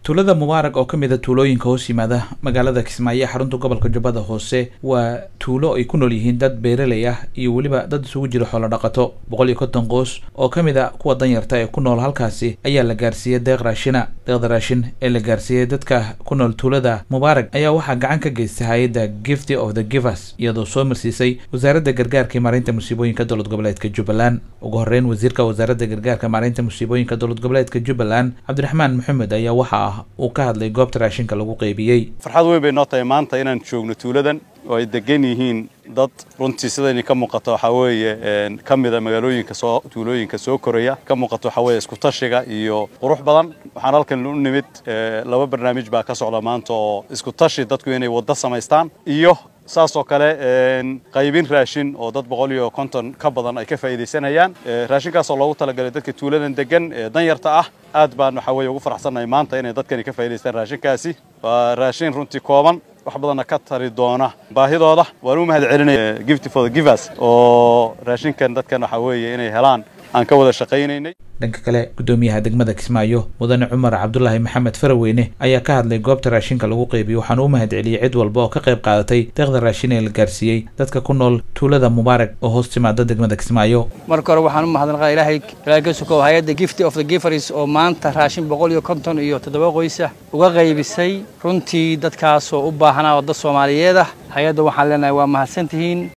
tuulada mubaarag oo ka mid a tuulooyinka hoos yimaada magaalada kismaayo ee xarunta gobolka jubbada hoose waa tuulo ay ku nool yihiin dad beeraley ah iyo weliba dad isugu jira xoolo dhaqato boqol iyo konton qoys oo ka mid a kuwa danyarta ee ku nool halkaasi ayaa la gaarsiiyey deeq raashina deeqda raashin ee la gaarsiiyey dadka ku nool tuulada mubaarag ayaa waxaa gacan ka geystay hay-adda gift of the givers iyadoo soo marsiisay wasaaradda gargaarka iyo maareynta musiibooyinka dowlad goboleedka jubbaland ugu horreyn wasiirka wasaaradda gargaarka maareynta musiibooyinka dowlad goboleedka jubbaland cabdiraxmaan maxamed ayaa waxa ah uu ka hadlay goobta raashinka lagu qeybiyey farxad weyn bay noo tahay maanta inaan joogno tuuladan oo ay degan yihiin dad runtii sidayni ka muuqato waxaa weeye ka mida magaalooyinka soo tuulooyinka soo koraya ka muuqato waxaa weeye isku tashiga iyo qurux badan waxaan halkan u nimid laba barnaamij baa ka socda maanta oo isku tashi dadku inay waddo samaystaan iyo saas oo kale qaybin raashin oo dad boqol iyo konton ka badan ay ka faa'iidaysanayaan raashinkaasoo loogu talagalay dadka tuuladan degan ee danyarta ah aad baan waxaa weeye ugu faraxsannahay maanta inay dadkani ka faa'idaystaan raashinkaasi waa raashin runtii kooban wax badanna ka tari doona baahidooda waan u mahad celinaya gift for the givers oo raashinkan dadkan waxaa weeye inay helaan aan ka wada shaqaynaynay dhanka kale guddoomiyaha degmada kismaayo mudane cumar cabdulaahi maxamed faraweyne ayaa ka hadlay goobta raashinka lagu qeybiyo waxaana u mahad celiyey cid walba oo ka qayb qaadatay deeqda raashin ee la gaarsiiyey dadka ku nool tuulada mubaarag oo hoos timaada degmada kismaayo marka hore waxaan u mahadnaqaa ilaahay ilaahay ka sukow hay-adda gift of the givers oo maanta raashin boqol iyo konton iyo toddoba qoysa uga qaybisay runtii dadkaasoo u baahnaa oo dad soomaaliyeed ah hay-adda waxaan leenahay waa mahadsantihiin